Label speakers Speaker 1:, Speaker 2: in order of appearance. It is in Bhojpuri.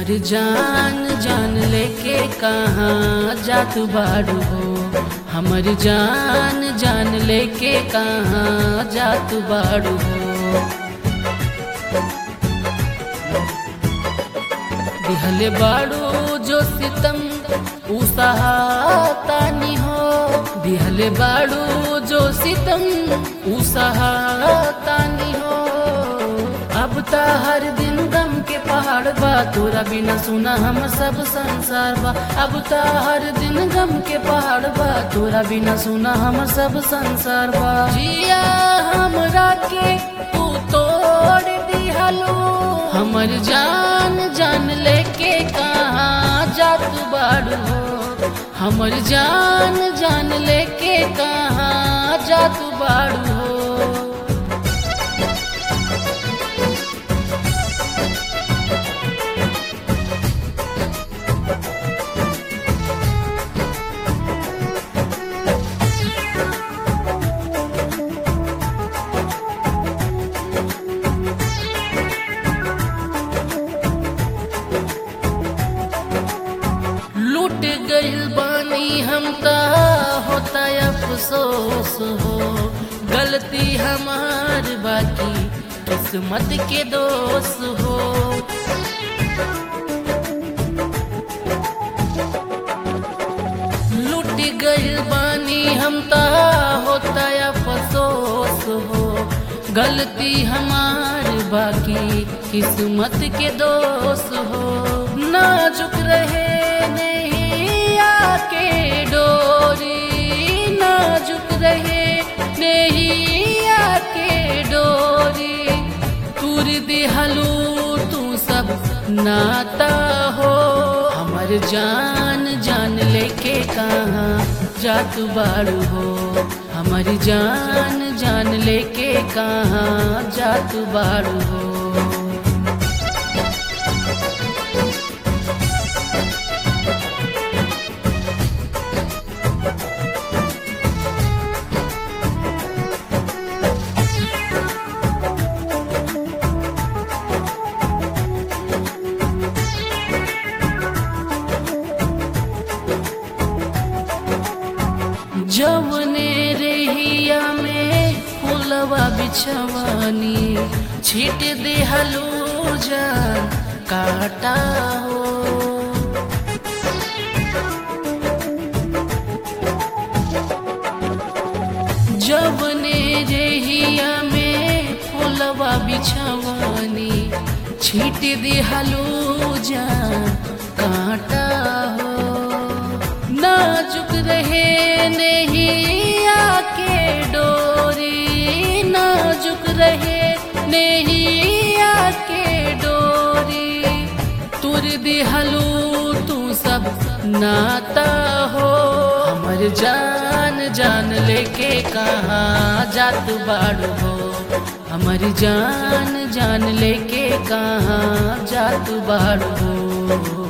Speaker 1: हमर जान जान लेके कहाँ जात बाड़ू हो हमर जान जान लेके कहाँ जात बाड़ू हो दिहले बाड़ू जो सितम उ सहातानी हो दिहले बाड़ू जो सितम उ सहातानी हो अब त हर दिन गम के पहाड़ बा तोरा बिना सुना हम सब संसार बा अब त हर दिन गम के पहाड़ बा तोरा बिना सुना हम सब संसार बा जिया हमरा के तू तोड़ दिहलो हमर जान जान लेके कहाँ जात बाड़ू हो हमर जान जान लेके कहाँ जात बाड़ू हो लूट गइल बानी हम त होता अफसोस हो गलती हमार बाकी किस्मत के दोष हो लूट गइल बानी हम त होता अफसोस हो गलती हमार बाकी किस्मत के दोष हो नाजुक रहे नहीं आके डोरी नाजुक रहे नहीं आके डोरी तुर दिहलू तू सब नाता हो हमर जान जान लेके कहाँ जात बाड़ू हो हमर जान जान लेके कहाँ जात बाड़ू हो जवने रेहिया में फुलवा बिछवानी छिट देहलू जान काटा हो जवने रेहिया में फुलवा बिछवानी छिट देहलू जान काटा हो नाजुक रहे नहीं आके डोरी नाजुक रहे नहीं आके डोरी तुर दिहलू तू सब नाता हो हमर जान जान लेके कहाँ जात बाड़ू हो हमर जान जान लेके कहाँ जात बाड़ू हो